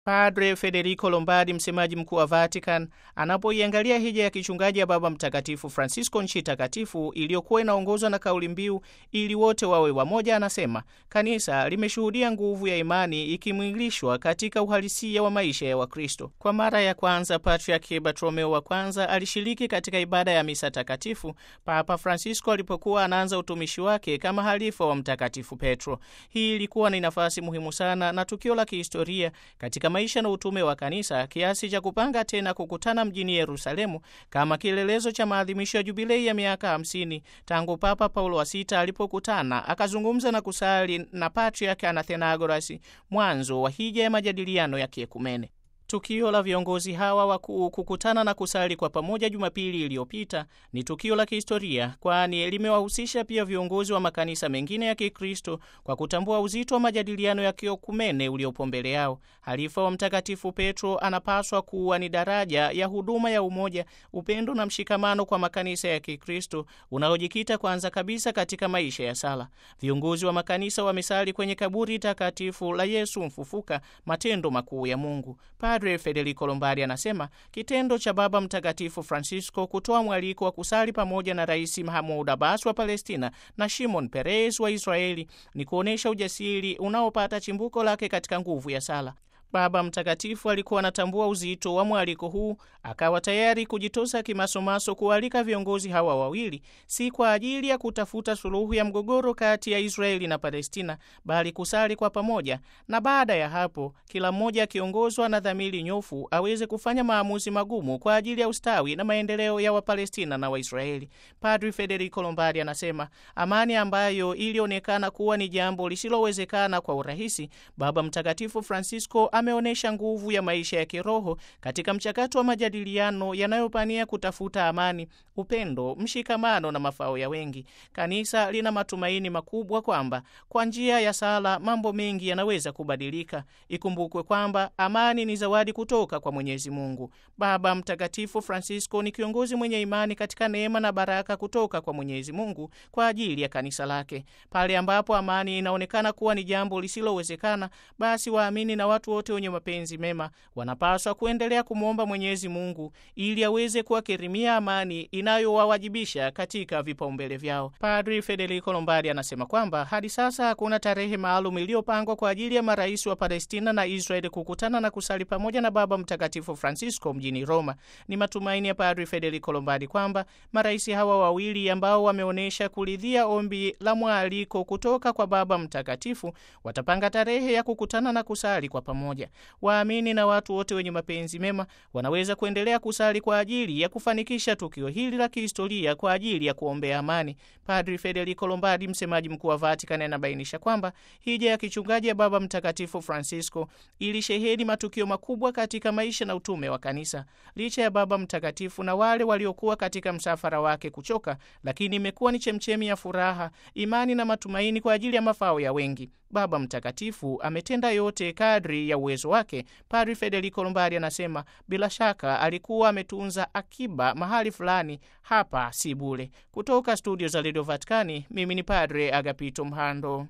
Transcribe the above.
Padre Federico Lombardi, msemaji mkuu wa Vatican, anapoiangalia hija ya kichungaji ya Baba Mtakatifu Francisco nchi takatifu iliyokuwa inaongozwa na kauli mbiu ili wote wawe wamoja, anasema kanisa limeshuhudia nguvu ya imani ikimwilishwa katika uhalisia wa maisha ya Wakristo. Kwa mara ya kwanza, Patriarki Bartolomeo wa kwanza alishiriki katika ibada ya misa takatifu Papa Francisco alipokuwa anaanza utumishi wake kama halifa wa Mtakatifu Petro. Hii ilikuwa ni nafasi muhimu sana na tukio la kihistoria katika maisha na utume wa kanisa kiasi cha kupanga tena kukutana mjini Yerusalemu kama kielelezo cha maadhimisho ya jubilei ya miaka 50 tangu Papa Paulo wa sita alipokutana akazungumza na kusali na Patriarch Anathenagoras, mwanzo wa hija ya majadiliano ya kiekumene. Tukio la viongozi hawa wakuu kukutana na kusali kwa pamoja Jumapili iliyopita ni tukio la kihistoria, kwani limewahusisha pia viongozi wa makanisa mengine ya Kikristo kwa kutambua uzito wa majadiliano ya kiokumene uliopo mbele yao. Halifa wa Mtakatifu Petro anapaswa kuwa ni daraja ya huduma ya umoja, upendo na mshikamano kwa makanisa ya Kikristo unaojikita kwanza kabisa katika maisha ya sala. Viongozi wa makanisa wamesali kwenye kaburi takatifu la Yesu mfufuka, matendo makuu ya Mungu. Padre Federico Lombardi anasema kitendo cha Baba Mtakatifu Francisco kutoa mwaliko wa kusali pamoja na Rais Mahmoud Abbas wa Palestina na Shimon Peres wa Israeli ni kuonyesha ujasiri unaopata chimbuko lake katika nguvu ya sala. Baba Mtakatifu alikuwa anatambua uzito wa mwaliko huu, akawa tayari kujitosa kimasomaso kualika viongozi hawa wawili, si kwa ajili ya kutafuta suluhu ya mgogoro kati ya Israeli na Palestina, bali kusali kwa pamoja, na baada ya hapo kila mmoja akiongozwa na dhamiri nyofu aweze kufanya maamuzi magumu kwa ajili ya ustawi na maendeleo ya Wapalestina na Waisraeli. Padri Federico Lombardi anasema amani ambayo ilionekana kuwa ni jambo lisilowezekana kwa urahisi, Baba Mtakatifu Francisco ameonyesha nguvu ya maisha ya kiroho katika mchakato wa majadiliano yanayopania kutafuta amani, upendo, mshikamano na mafao ya wengi. Kanisa lina matumaini makubwa kwamba kwa njia ya sala mambo mengi yanaweza kubadilika. Ikumbukwe kwamba amani ni zawadi kutoka kwa Mwenyezi Mungu. Baba Mtakatifu Francisco ni kiongozi mwenye imani katika neema na baraka kutoka kwa Mwenyezi Mungu kwa ajili ya kanisa lake. Pale ambapo amani inaonekana kuwa ni jambo lisilowezekana, basi waamini na watu wote wenye mapenzi mema wanapaswa kuendelea kumwomba Mwenyezi Mungu ili aweze kuwakirimia amani inayowawajibisha katika vipaumbele vyao. Padri Federico Lombardi anasema kwamba hadi sasa hakuna tarehe maalum iliyopangwa kwa ajili ya marais wa Palestina na Israeli kukutana na kusali pamoja na Baba Mtakatifu Francisco mjini Roma. Ni matumaini ya Padri Federico Lombardi kwamba marais hawa wawili ambao wameonyesha kuridhia ombi la mwaliko kutoka kwa Baba Mtakatifu watapanga tarehe ya kukutana na kusali kwa pamoja. Waamini na watu wote wenye mapenzi mema wanaweza kuendelea kusali kwa ajili ya kufanikisha tukio hili la kihistoria kwa ajili ya kuombea amani. Padri Federico Lombardi, msemaji mkuu wa Vatican, anabainisha kwamba hija ya kichungaji ya Baba Mtakatifu Francisco ilisheheni matukio makubwa katika maisha na utume wa kanisa. Licha ya Baba Mtakatifu na wale waliokuwa katika msafara wake kuchoka, lakini imekuwa ni chemchemi ya furaha, imani na matumaini kwa ajili ya mafao ya wengi. Baba Mtakatifu ametenda yote kadri ya uwezo wake. Padri Federico Lombardi anasema bila shaka alikuwa ametunza akiba mahali fulani, hapa si bure. Kutoka studio za Radio Vaticani, mimi ni Padre Agapito Mhando.